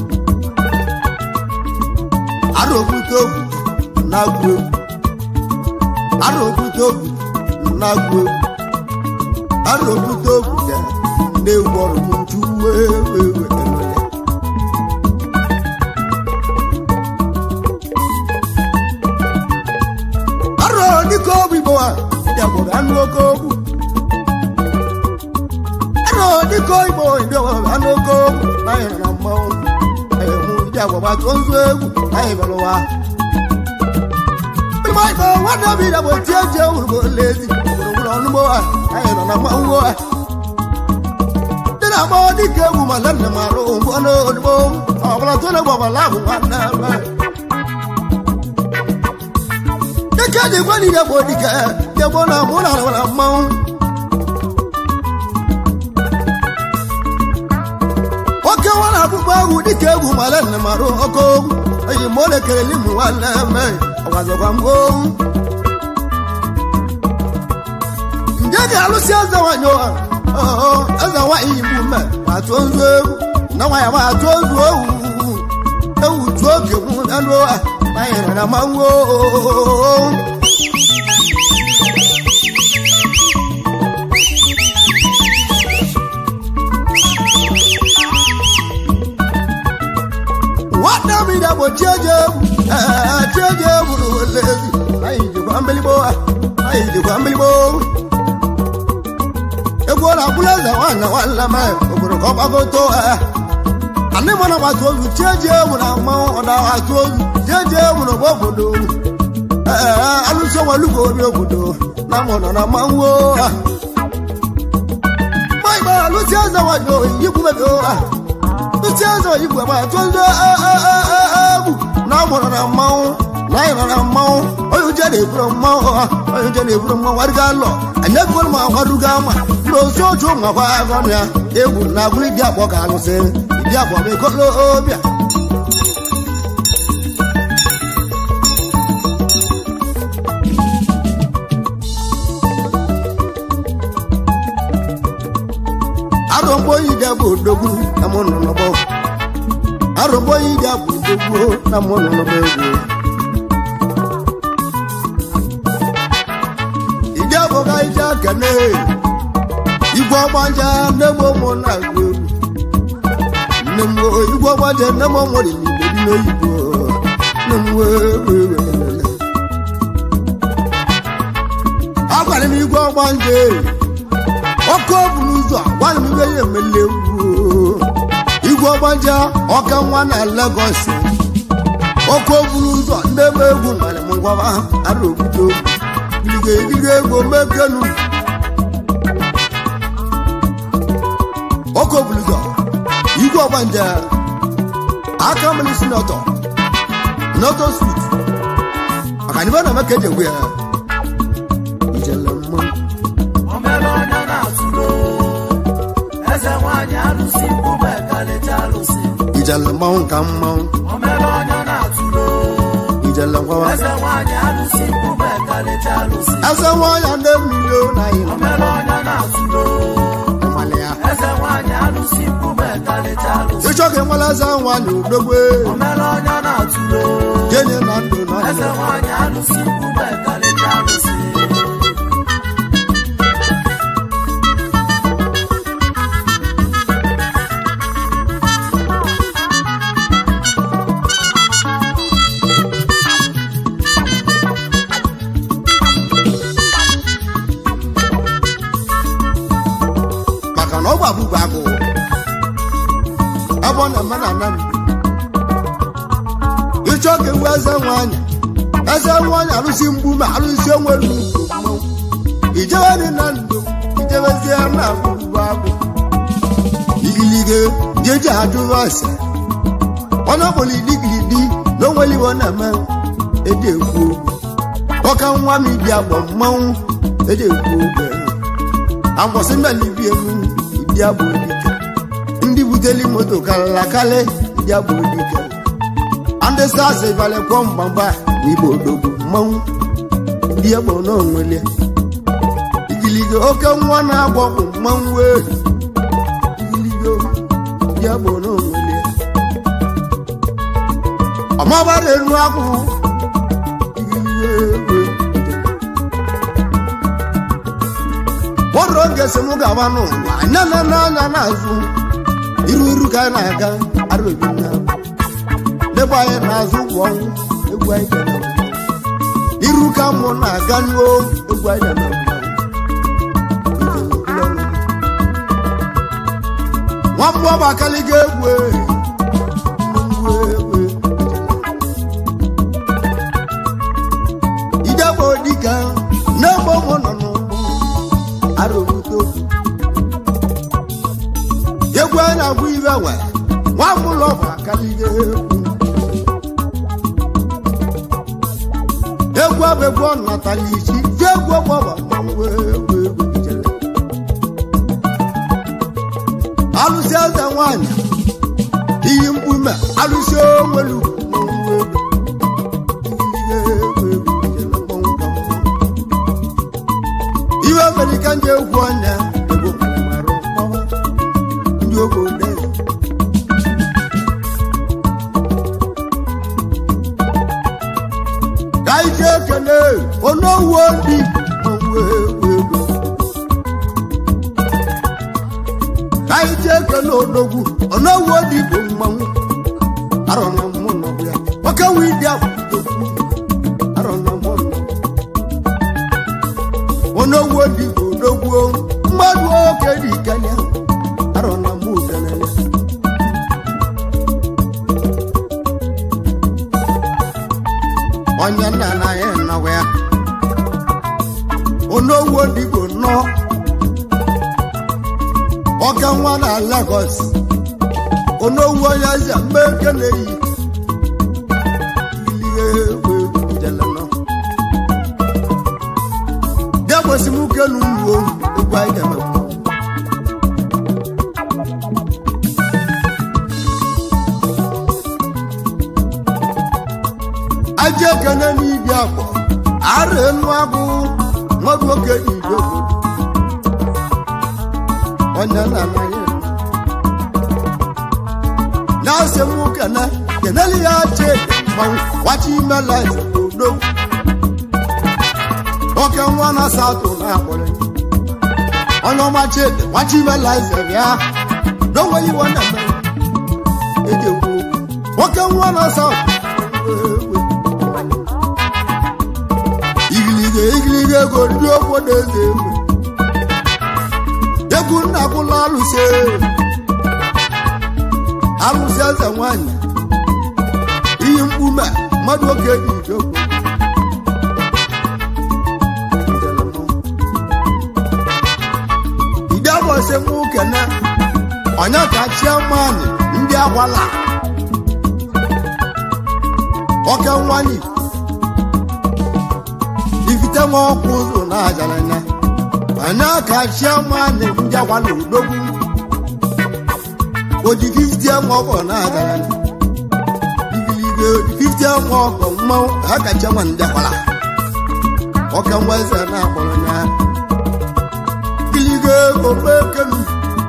Speaker 1: arụbute ogwu na-agwụ egwu arụbute ogwu na-agwụ egwu arụbute ogwu ya na-egwu ọrụ m nju wee wee wee elele arọ dịka ogwu igbo a ndị agbọrọ anụ oke ogwu arọ dị biko igbo idowe anụgo anyị nọ na mmanwụ anyị hụ ndị agbagba tụọ nzu egwu anyị bịara ụwa Igbo igbo nwanne obi na bụ tie ji ewuru lezi gburugburu ọnụgbo ha anyị nọ na mmanwụ ha ndị na-agba dịka egwu ma nne m arụ mgbe ọ n'odigbo ọbụla tụọ na gbabala ahụ nwanne m dịka dị gwa niile bụ dike dịgbo na mụ na arụwara mmanwụ oke nwara akpụkpọ egwu dịka egwu mara nne m arụ ọkụ eyi ma ọ na-ekeleli m nwanne m ọgwazọkwa m owu nje ga-alụsị eze nwanyị ụwa eze nwanyị igbu mme ma tụọ nzu egwu na nwanyị ma tụọ nzu owu ewu tụọ oge mụ anụ ụwa na anyị nọ na mmanwụ ooo nwanne m ide bụ chieje egwu ee chieje egwu na olezi anyị jikwa mbiligbo anyị jikwa mbiligbo egwu ọ na-akwụla eze nwanne nwanne m obodo ka ọ gbagoto anị mana gbata ozu chieje egwu na mmanwụ ọ na-agbata ozu chieje egwu na ọgba obodo ee alụsị onwelugo obi obodo na mụ nọ na mmanwụ ma igbe alụsị eze nwanyị oyi ikwu mebi ụha ntị eze igwe ma atụ ndị egwu na amụrụ na mmanwụ na anyị nọ na mmanwụ onye uche na-eburu mmanwụ ha onye uche na-eburu mmanwụ warịga alọ anyị ekwere ma gwarugo ama na ozu otu nwakwa agọnụ ya egwu na agụrụ ịdị akpọ ka alụsị ịdị akpọ ma ekolo obịa arụmgbo ide bụ odogwu na mụ nọ n'ọgbọ arụmgbo ide bụ odogwu na mụ nọ n'ọgbọ egwu ide abụga ije akene igwe ọgbanja nne m ụmụ na-agụ egwu nne m igwe ọgbanja nne m nwere n'igbo dị n'oyibo nne m wee agwara m igwe ọgbanja ọkụ buru ụzọ gwara m ibe ya emele egwu igwe ọgbaja ọka nwa na Lagos ọkụ buru ụzọ ndị ebe egwu nwere m ngwaba ara obodo gịrịga egiri ego mekenu ọkụ buru ụzọ igwe ọgbanja aka mmiri si n'ọtọ n'ọtọ sut maka na ibe na meka eji egwu ya njele mmanwụ
Speaker 2: omere onye na-atụlo eze nwanyị alụsị mkpụba ekalịcha alụsị
Speaker 1: ijele mmanwụ ka mmanwụ
Speaker 2: omere onye na-atụlo
Speaker 1: ijele ngwawa
Speaker 2: eze nwanyị alụsị mkpụba ekalịcha alụsị
Speaker 1: eze nwanyị ndị mmiri na anyị
Speaker 2: omere onye na-atụlo
Speaker 1: mmalị ya
Speaker 2: eze nwanyị alụsị mkpụba ekalịcha alụsị
Speaker 1: ịchọ ka enwela eze nwanyị udogbe
Speaker 2: omere onye na-atụlo
Speaker 1: jenye na ndụ na
Speaker 2: eze
Speaker 1: ndụ
Speaker 2: nwanyị alụsị mkpụba ekalịcha alụsị
Speaker 1: maka na ọ gbabugbo agụ ebe ọ na-eme na ana ndụ ịchọ ka ewu eze nwanyị eze nwanyị alụsị mgbu ma alụsị onwere ugwu mmanwụ ijewe dị na ndụ ijewezie na agbụgbọ agụ igilige jeji ajụrụ ase onye ọkpọrọ idigiridi na onwere iwe ọ na-eme eji ekwu okwu ọka nwa m ibi agbọ mmanwụ eji ekwu okwu agbọsị mba na ibi emu ịdị agbụ dike ndị buteli moto karịla karị ndị agbụ dike ndị sas balị kwọ mgbagba na igbo odogwu mmanwụ ndị egbo n'onwele igiligo oke nwa na-agbọ bụ mmanwụ wee igiligo ndị egbo n'onwele ọmabara enu akwụ igiligo egbe bọrọ oge si m gaba n'ụwa anya na n'anya n'azụ iru iru ka anyị na-aga arụbi na debe anyị n'azụ ụgwọ ọnwụ egwu anyị ga na iru ka mụ na-aga n'o egwu anyị na nwamba ọbakaliga egwu nnukwu egwu idegbo dịka n'egbo mụ nọ n'ụgbọ arụbuto egwu a na-agwụ ibe nwe nwambụlọ ọbakaliga egwu egwu abụ egwu ọ natala isi ji egwu ọgbọgba mmanwụ egwu egwu ijele alụsị eze nwanyị iyi mkpume alụsị onwelu mmanwụ egwu Igirigi egwu egwu ijele mmanwụ ka mmanwụ. iwe amerika ndị egwu ọnya egwu mara mmanwụ ndị ogbe ode ka anyị ji ekele onowu ndị mmanwụ egwu egwu ka anyị ji ekele odogwu onowu ndị bụ mmanwụ arọ na mmụ nọbụ ya nwoke wee dị akwụdogwu arọ na mmụ nọ onowu ndị bụ odogwu mmadụ oke dị ikele arọ na mmụ kelele onye nna na ya nọwa ya onowu odigbo nọ ọka nwa na Lagos onowu onye eze mgbe ekele yi ilie egwu egwu jele nọ bịa gbosi m kelu uwe egwu anyị ga-eme aja ekene n'ibi akpọ ara enu agụ mmadụ oke igbo onye na anaghị na-asị m kene keneli ya che mmanwụ wachi imela odo oke nwa na satụ na akpọrọ onye ọma chede wachi imela ya n'onweghị iwe na eme eji ekwu nwoke nwa na satụ igiliga igiliga ego ndị obodo eze egwu egwu nna bụla alụsị alụsị eze nwanyị iyi mkpume mmadụ oge dị idogbo ide bọsị m kene onye ka chiamanị ndị agbala oke nwanyị ifite nwa ọkụ ụzọ na-ajalanya anya ka chiamanị ndị agbala odogwu oji 50 nwa ọkọ na-ajalanya igiliga oji 50 nwa ọkọ mmanwụ ha kacha nwa ndị agbala ọka nwa eze na-akpọrọ ya igiliga ofe kenu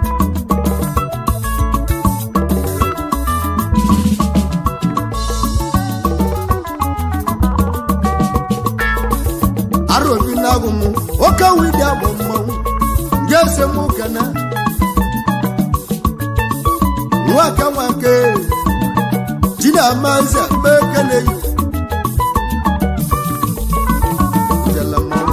Speaker 1: ara obi na-agụ m oke widi abụ mmanwụ ga ese m kene nwaka nwake chinamaze mgbe ekele yi Jele mmanwụ.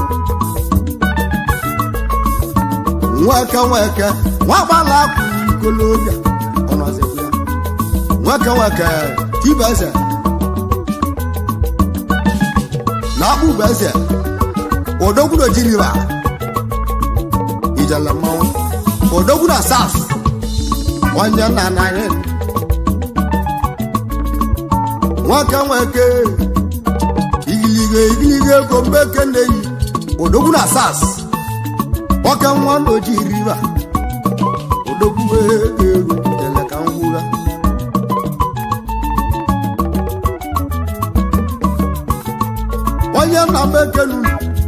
Speaker 1: nwaka nwake nwagbala akwụ ikolobịa ọnọzikwa ya nwaka nwake tibeze na akpụbeze odogwu na jiriba ijele mmanwụ odogwu na sas onye nna anaghị nwaka nweke igiliga igiliga ego mgbe kene yi odogwu na sas nwoke nwa na oji riba odogwu ego ego jele ka ngwụra onye nna m ekenu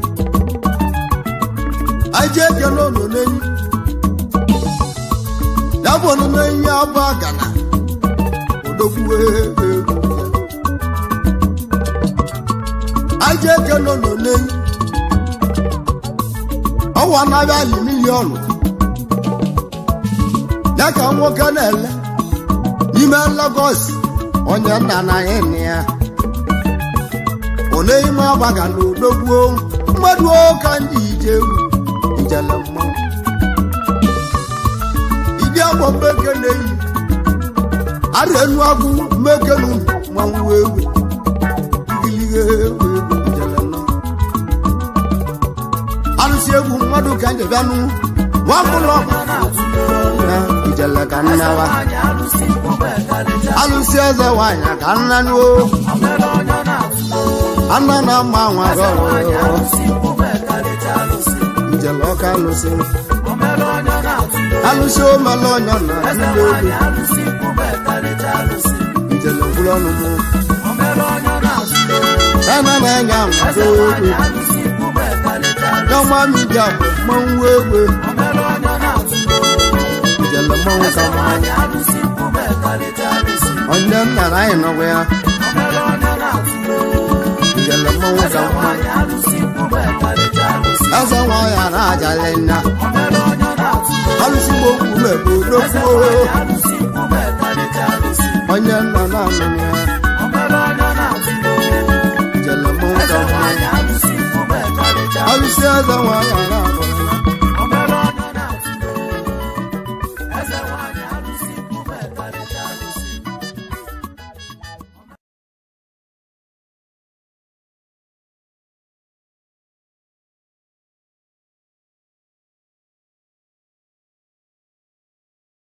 Speaker 1: aje ekene ono n'enyi ya bụ ono n'enyi abụ agana odogwu ego aje ekene ono n'enyi ọwa anaghị ali miliọnụ ya ka nwoke na-ele n'ime Lagos onye nna na ya nne ya one ime agbaga na odogbuo mmadụ ụka ndị ije egwu ijele mmanwụ ịdị agbọ mmeke na-eyi arịa enu agwụ mmeke nu mmanwụ egwe igilige egwe jele nọ arụsị egwu mmadụ ka nje bịanụ nwakụlọ na ijele ka nnawa alụsị eze nwanyị ka nnanụ anna na mma nwa gọrọ ijele ọka alụsị alụsị omele ọnya na ndị olu ijele mkpụrụ ọnụ mụ ena na-enye amado olu Yọma mi jà mmanwụ egbe ijele mmanwụ ka mmanwụ onye nna na anyị nọgwa ya ijele mmanwụ ka mmanwụ eze nwa ya na ajali nna alụsị gbo mkpume bụ dokwuo onye nna na anụghị ya ijele mmanwụ ka mmanwụ alụsị eze nwa ya na agụ